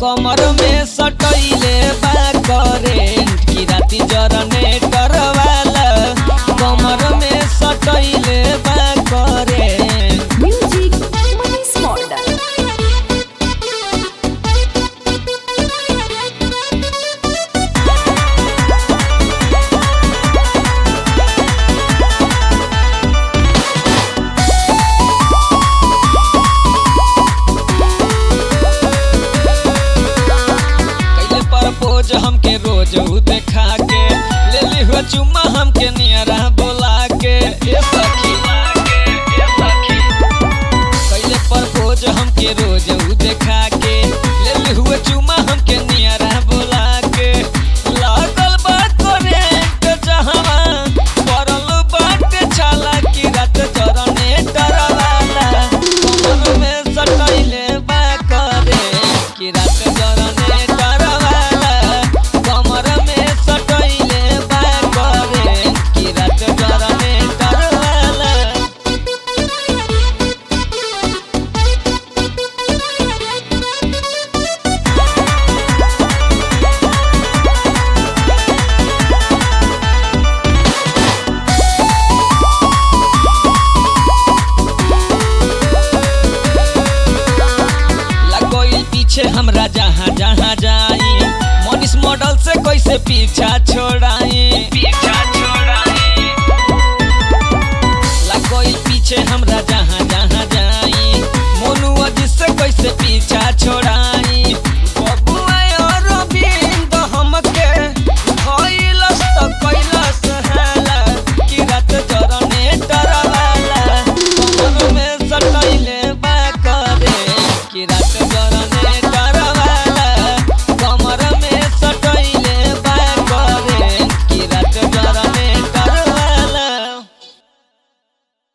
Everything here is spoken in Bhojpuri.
कमर में सटैले बा करेंट की राती जनरेटर वाला कमर में सटैले बा करेंट म्यूजिक मनीष मॉडल कैले प्रपोज हमके रोज उ देखा के ले ली हुआ चुम्मा हमके नियरा बोला के ए सखी ए सखी कैले प्रपोज हमके रोज उ देखा के ले ली हुआ चुम्मा हमके नियरा बोला के लागल बा करेंट जहां पड़ल बाट छाला की रात जरने डरवाला कमर में सटैले बा करेंट की रात जरने डरवाला कमर में सटैले बा करेंट की रात जरने डरवाला लगोइल पीछे हमरा जहाँ